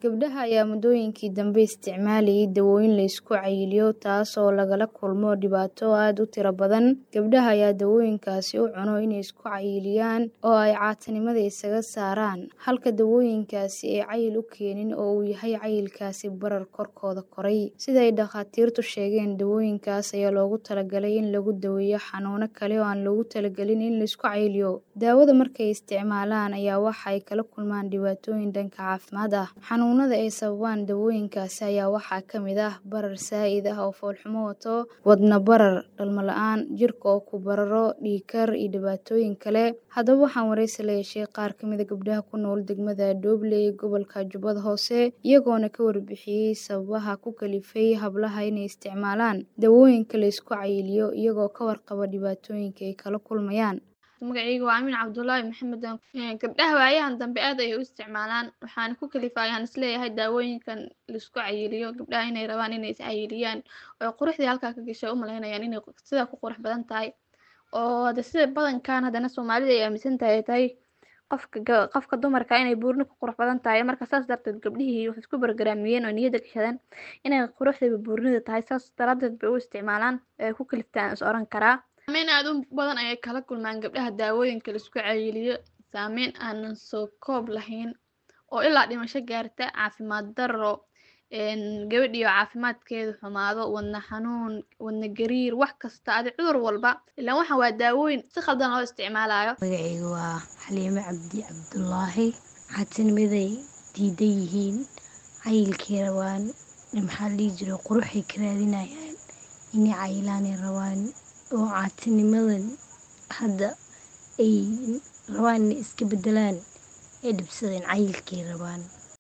Gabdhaha ayaa muddooyinkii dambe isticmaalayay dawooyin la isku cayiliyo taas oo lagala kulmo dhibaato aad u tiro badan. Gabdhaha ayaa dawooyinkaasi u cuno inay isku cayiliyaan oo ay caatannimada isaga saaraan, halka dawooyinkaasi ay cayil u keenin oo uu yahay cayilkaasi barar korkooda koray. Sida ay dhakhaatiirtu sheegeen, dawooyinkaas ayaa loogu talagalay in lagu daweeyo xanuuno kale oo aan loogu talagelin in la isku cayiliyo. Daawada markay isticmaalaan ayaa waxa ay kala kulmaan dhibaatooyin dhanka caafimaad ah. Xanuunada ay sababaan dawooyinkaasi ayaa waxaa ka mid ah barar zaa'id ah oo foolxumo wato, wadne barar, dhalmo la'aan, jirka oo ku bararo, dhiig kar iyo dhibaatooyin kale. Haddaba waxaan wareysi la yeeshay qaar ka mid ah gabdhaha ku nool degmada Doobley ee gobolka Jubbada Hoose, iyagoona ka warbixiyay sababaha ku kalifay hablaha inay isticmaalaan dawooyinka la isku cayiliyo iyagoo ka warqaba dhibaatooyinka ay kala kulmayaan. Magacayga waa Aamin Cabdullaahi Maxamed gabdhaha waayahan dambe aad ayay u isticmaalaan waxaana ku kalifay ayaan isleeyahay daawooyinkan la isku cayiliyo gabdhaha inay rabaan inay is cayiliyaan oo quruxdii halkaa ka gashay u malaynayaan inay sidaa ku qurux badan tahay oo hada sida badankan haddana Soomaalida ay aaminsan tahay tahay qofka qofka dumarka inay buurni ku qurux badan tahay marka saas darteed gabdhihii waxay isku bargaraamiyeen oo niyadda gashadeen inay quruxda buurnida tahay saas daraadeed bay u isticmaalaan ee ku kaliftaan is oran karaa saameyn aad u badan ayay kala kulmaan gabdhaha daawooyinka la isku cayiliyo saameyn aanan soo koob lahayn oo ilaa dhimasho gaarta caafimaad darro gabadhiyo caafimaadkeedu xumaado wadne xanuun wadne gariir wax kasta adi cudur walba ilaan waxaan waa daawooyin si khaldan loo isticmaalayo magacayga waa xaliime cabdi cabdulaahi caatinimaday diidan yihiin cayilkay rabaan maxaa la dhihi jiray quruxay ka raadinayaan inay cayilaanay rabaan oo caatinimadan hadda ay rabaan inay iska bedelaan ay dhibsadeen cayilkay rabaan